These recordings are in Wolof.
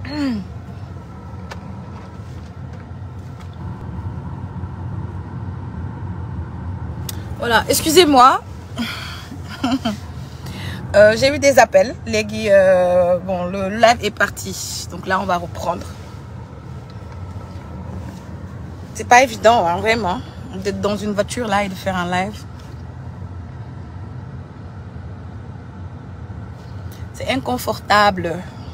voilà excusez-moi euh, j'ai eu des appels léegi euh, bon le live est parti donc là on va reprendre c'est pas évident hein, vraiment d'être dans une voiture là et de faire un live c'est inconfortable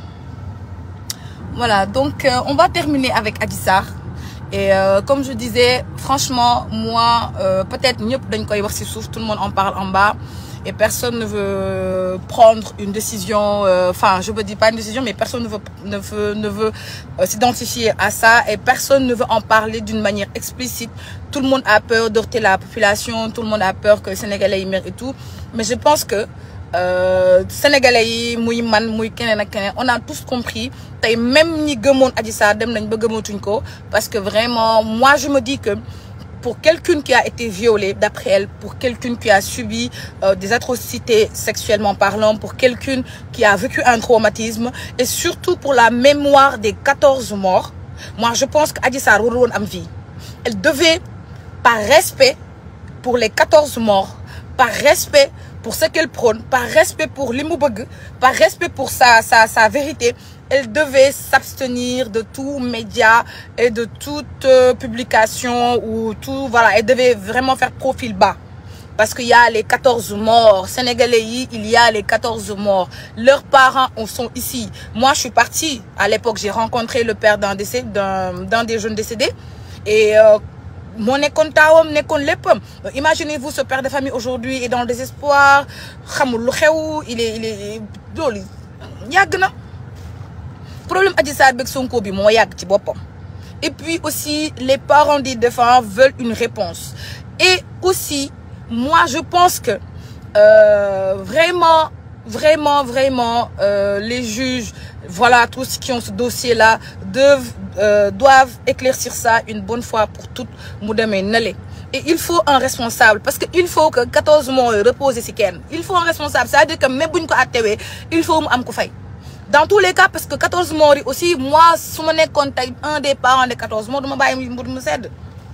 voilà donc euh, on va terminer avec Adji Sarr et euh, comme je disais franchement moi euh, peut-être ñëpp dañ koy wax ci suuf tout le monde en parle en bas et personne ne veut prendre une décision enfin je veux dire pas une décision mais personne ne veut ne veut ne veut s'identifier à ça et personne ne veut en parler d'une manière explicite tout le monde a peur d'heurter la population tout le monde a peur que Sénégalais yi mer et tout mais je pense que Euh, sénégalais yi muy man muy keneen ak keneen on a tous compris tey même ñi gëmoon Adji Sarr dem nañ ba gëmatuñ ko parce que vraiment moi je me dis que pour quelqu'un qui a été violé d'après elle pour quelqu'un qui a subi euh, des atrocités sexuellement parlant pour quelqu'un qui a vécu un traumatisme et surtout pour la mémoire des 14 morts moi je pense que Adji Sarr warul woon am vie elle devait par respect pour les 14 morts par respect pour ce qu'elle prône par respect pour li mu bëgg par respect pour sa sa sa vérité elle devait s'abstenir de tout média et de toute euh, publication ou tout voilà elle devait vraiment faire profil bas parce qu'il y a les 14 morts sénégalais yi il y a les 14 morts leurs parents en sont ici moi je suis partie à l'époque j'ai rencontré le père d'un décès d'un d'un des jeunes décédés et euh, moo nekkoon taawam nekkoon léppam imaginez-vous ce père de famille aujourd'hui est dans le désespoir xamul lu xew il est il est loolu yàgg na problème Adji Sarr beeg Sonko bi moo yàgg ci boppam et puis aussi les parents des défunts veulent une réponse et aussi moi je pense que euh, vraiment vraiment vraiment euh, les juges voilà tous ceux qui ont ce dossier là doivent euh, doivent éclaircir ça une bonne fois pour toutes mu demee nale et il faut un responsable parce que il faut que 14 mois reposer ci kenn il faut un responsable c'est-à-dire que même bu ñu ko attewee il faut mu am ku fay dans tous les cas parce que 14 morts yi aussi moi su ma nekkoon tey un des parents de 14 morts du ma bàyyi mu mu sedd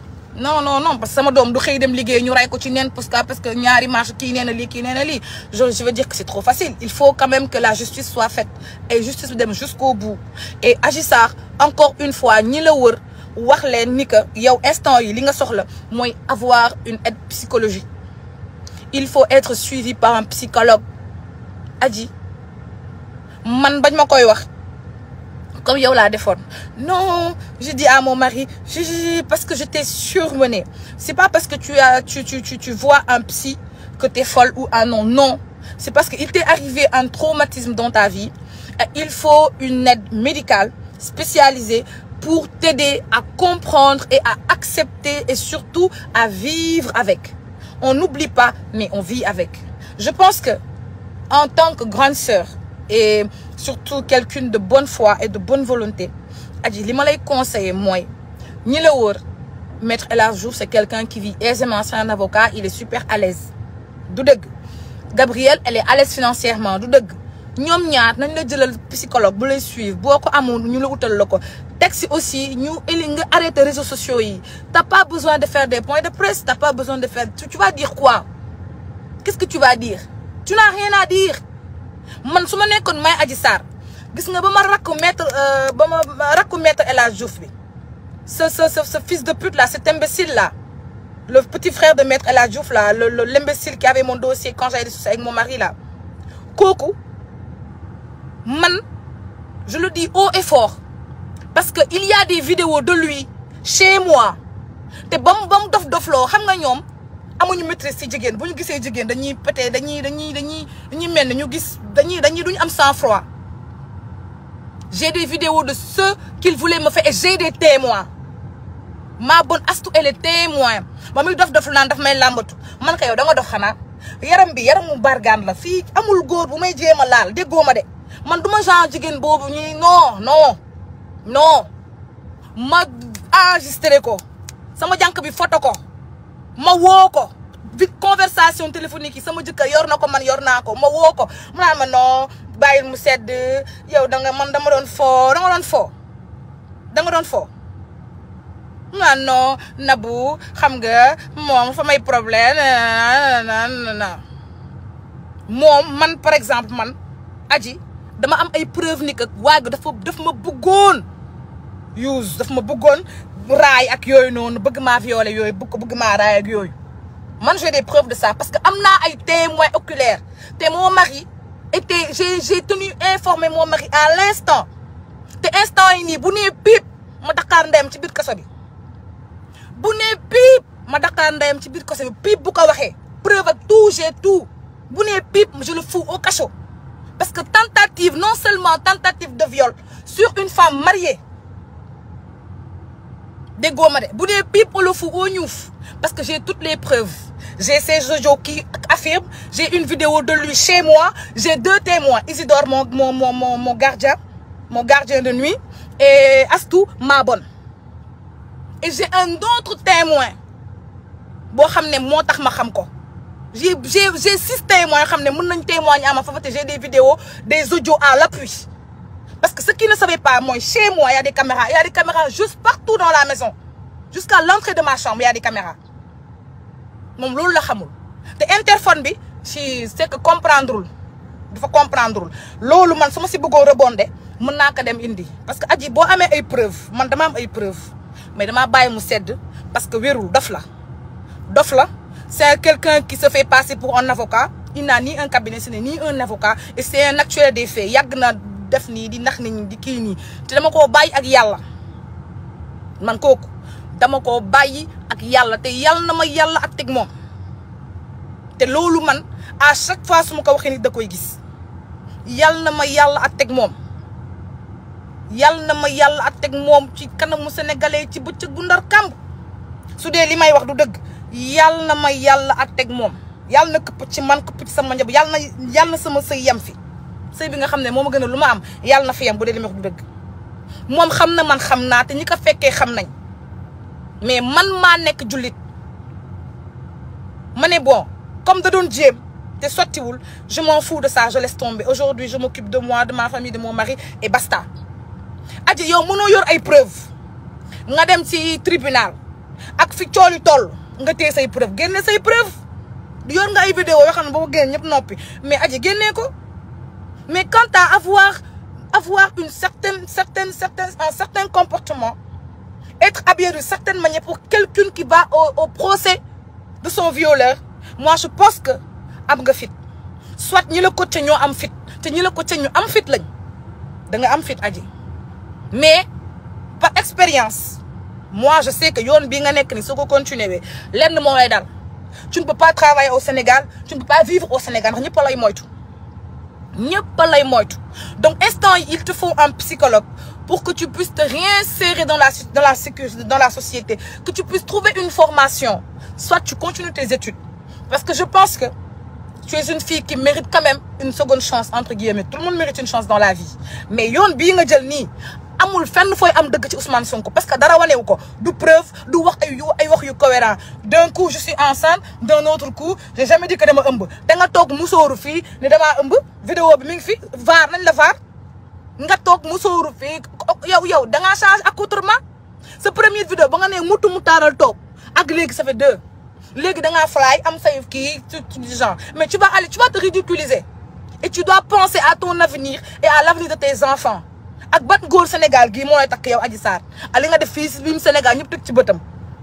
non non non parce que sama doom du xëy dem liggéey ñu ray ko ci neen parce que parce que ñaari marche kii nee na lii kii nee na lii je je veux dire que c'est trop facile il faut quand même que la justice soit faite et justice bi dem jusqu'au bout et Adji Sarr encore une fois ñi la wër wax leen ni que yow instant yi li nga soxla mooy avoir une aide psychologique il faut être suivi par un psychologue Adji man bañ ma koy wax comme yow laa defoon non je dis à mon mari je, je, parce que j'étais surmenée c'est pas parce que tu as tu tu tu tu vois un psy que t'es folle ou un non non c'est parce que il t'est arrivé un traumatisme dans ta vie et il faut une aide médicale spécialisée pour t'aider à comprendre et à accepter et surtout à vivre avec on n'oublie pas mais on vit avec je pense que en tant que grande sœur et surtout quelqu'un de bonne foi et de bonne volonté Adji li ma lay conseiller mooy ñi la wër maître El Hadji Diouf c'est quelqu'un qui vit aisément c'est un avocat il est super à l'aise du dëgg Gabrielle elle est à l'aise financièrement du dëgg ñoom ñaar nañ la jëlal psychologue bu lay suivre boo ko amoon ñu la utal la ko teg si aussi ñu eli nga arrêter réseaux sociaux yi t'as pas besoin de faire des points de presse t'as pas besoin de faire tu vas dire quoi qu'est-ce que tu vas dire tu n'as rien à dire man su ma nekkoon may Adji Sarr gis nga ba ma rakku maître ba ma rakku maître El Hadji Diouf bi ce ce ce fils de pute là cet imbécile là le petit frère de maître El Hadji Diouf là le le l'imbécile qui avait mon dossier quand j'avais des soucis avec mon mari là kooku man je le dis haut et fort parce que il y a des vidéos de lui chez moi te ba mu ba mu dof dofloo xam nga ñoom amuñu maîtrise ci jigéen bu ñu gisee jigéen dañuy pété dañuy dañuy dañuy dañuy mel ni ñu gis dañuy dañuy duñu am sang-froid j'ai des vidéos de ceux qu'il voulait me faire et j'ai des témoins ma bonne astu elle est témoin ba muy dof dof naan daf may làmbatu man ka yow da nga dof xanaa yaram bi yaramu bargaan la fii amul góor bu may jéem a laal déggoo ma de man duma genre jigéen boobu ñuy non non non ma enregistré ko sama jànk bi photo ko ma woo ko vi conversation téléphonique yi sama jëkkër yor na ko man yor naa ko ma woo ko mu naan ma non bàyyil mu sedd yow da nga man dama doon foo da nga doon foo da nga doon foo nga non Nabou xam nga moom fa may problème na moom man par exemple man aji dama am ay preuve ni que waa gi dafa daf ma bëggoon use daf ma bëggoon raay ak yooyu noonu bëgg maa violer yooyu bëgg bëgg maa raay ak yooyu man j'ai des preuves de ça parce que am naa ay témoins oculaires te mon mari était j'ai j'ai tenu informé mon mari à l'instant te instant yi nii bu nee piip ma Dakar ndeyam ci biir kaso bi bu nee piip ma Dakar ndeyam ci biir kaso bi piip bu ko waxee preuve ak tout j'ai tout bu nee piip je le fous au cachot parce que tentative non seulement tentative de viol sur une femme mariée déggoo ma de bu dee piip on le fout au ñuuf parce que j'ai toutes les preuves j'ai ces audios qui affirment j'ai une vidéo de lui chez moi j'ai deux témoins Isidore mon mon mon mon mon gardien mon gardien de nuit et Astou ma bonne et j'ai un autre témoin boo xam ne moo tax ma xam ko j'ai j'ai j'ai six témoins yoo xam ne mën nañ témoigner ama fa te j'ai des vidéos des audios à l'appui parce que ce qui ne savait pas mooy chez moi il y a des caméras il y a des caméras juste partout dans la maison jusqu'à l'entrée de ma chambre il y a des caméras moom loolu la xamul te interphone bi si c'est que comprendrewul dafa comprendrewul loolu man su ma si bëggoon rebonde mën naa ko dem indi parce que aji boo amee ay preuves man dama am ay preuves mais damaa bàyyi mu sedd parce que wérul dof la dof la c'est quelqu'un qui se fait passer pour un avocat il n'a ni un cabinet ce n'est ni un avocat et c'est un actuel des faits yàgg na def nii di nax nit ñi di kii nii te dama koo bàyyi ak yàlla man kooku dama koo bàyyi ak yàlla te yàlla na ma yàlla ak teg moom te loolu man à chaque fois su ma ko waxee nit da koy gis yàlla na ma yàlla ak teg moom yàlla na ma yàlla ak teg moom ci kanamu sénégalais ci bëccëg bu ndar kàmb su dee li may wax du dëgg yàlla na ma yàlla ak teg moom yàlla na këpp ci man këpp ci sama njaboot yàlla na yàlla na sama sëy yem fi sëy bi nga xam ne moo ma gën a lu ma am yàlla na fi yem bu dee li may wax du dëgg moom xam na man xam naa te ñi ko fekkee xam nañ mais man maa nekk jullit ma ne bon comme da doon jéem te sottiwul je m'en fous de ça je laisse tomber aujourd'hui je m'occupe de moi de ma famille de mon mari et basta aji yow mënoo yor ay preuve nga dem ci tribunal ak fi cooli toll nga téye say preuve génne say preuve yor nga ay vidéo yoo xam ne boo génne ñëpp noppi mais aji génnee ko mais quant à avoir avoir une certaine certaine certaine un certain comportement être habillé d'une certaine manière pour quelqu'un qui va au au procès de son violeur moi je pense que am nga fit soit ñi la coaché ñoo am fit te ñi la coaché ñu am fit lañ da nga am fit aji mais par expérience moi je sais que yoon bii nga nekk ni soo ko continuer lenn moo lay dal tu ne peux pas travailler au Sénégal tu ne peux pas vivre au Sénégal ndax ñëpp a lay moytu ñëpp a lay moytu donc instant yi il te faut un psychologue pour que tu puisses te réinsérer dans la dans la sécurité dans la société que tu puisses trouver une formation soit tu continues tes études parce que je pense que tu es une fille qui mérite quand même une seconde chance entre guillemets tout le monde mérite une chance dans la vie mais yoon bii nga jël nii amul fenn fooy am dëgg ci Ousmane Sonko parce que dara wanewu ko du preuve du wax ay yu ay wax yu cohérent d'un coup je suis enceinte d'un autre coup j'ai jamais dit que dama ëmb da nga toog musóoru fii ne damaa ëmb vidéo bi mi ngi fi vaar nañ la vaar nga toog musóoru fii yow yow da ngaa change accoutrement sa première vidéo ba nga ne mutu mu taaral toog ak léegi ça fait deux léegi da ngaa fly am say kii du genre mais tu vas aller tu vas te ridiculiser et tu dois penser à ton avenir et à l'avenir de tes enfants ak ban góor Sénégal gii moo lay takk yow Adji Sarr a li nga def fii si biir Sénégal ñëpp teg ci bëtam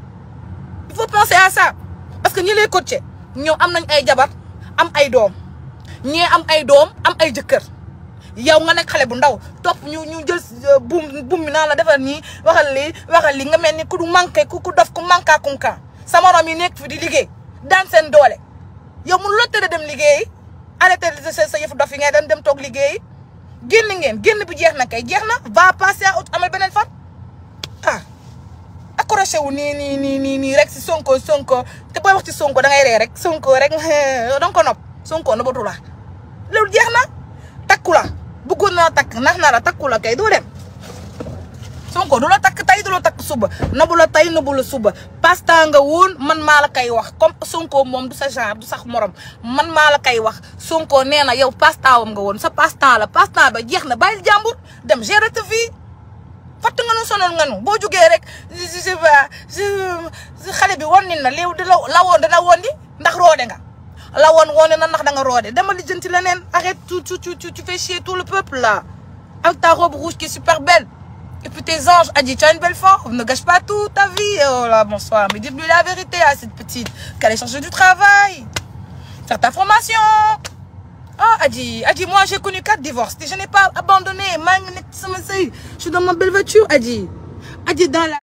il faut penser à ça parce que ñi lay coacher ñoom am nañ ay jabar am ay doom ñee am ay doom am ay jëkkër yow nga nekk xale bu ndaw topp ñu ñu jël buum buum mi naan la defal nii waxal lii waxal lii nga mel ni ku du manqué ku ku dof ku manqué kunkan sa morom yi nekk fi di liggéey daan seen doole yow mënu la tëdd dem liggéeyi arrêté sa sa yëfu dof yi ngay dem dem toog liggéeyi génn ngeen génn bi jeex na kay jeex na va passer à autre amal beneen fan ah accroché wu nii nii nii nii nii rek si sonko sonko te booy wax ci sonko da ngay ree rek sonko rek danga ko nopp sonko nobatu la loolu jeex na takku la bëggoon naa takk nax na la takku la kay doo dem Sonko du la takk tey du la takk suba nabu la tey nabu la suba pasta nga woon man maa la koy wax comme Sonko moom du sa genre du sax morom man maa la koy wax Sonko nee na yow pastawam nga woon sa pasta la pasta ba jeex na bàyyil jàmbur dem gérer ta vie fatt nga nu sonal nga nu boo jugee rek je sais pas xale bi woon nin na léew di la la woon dana woon di ndax roode nga la woon woone na ndax da nga roode dama lijjanti leneen arrête tu tu tu tu fais chier tout le peuple là avec ta robe rouge qui est super belle et puis tes anges Adji tu as une belle forme ne gâche pas toute ta vie oh là bonsoir mais dis-lui la vérité à cette petite qu'elle est chercher du travail faire ta formation ah Adji Adji moi j'ai connu quatre divorces je n'ai pas abandonné maa ngi nekk sama sëy je suis dans ma belle voiture Adji Adji dans la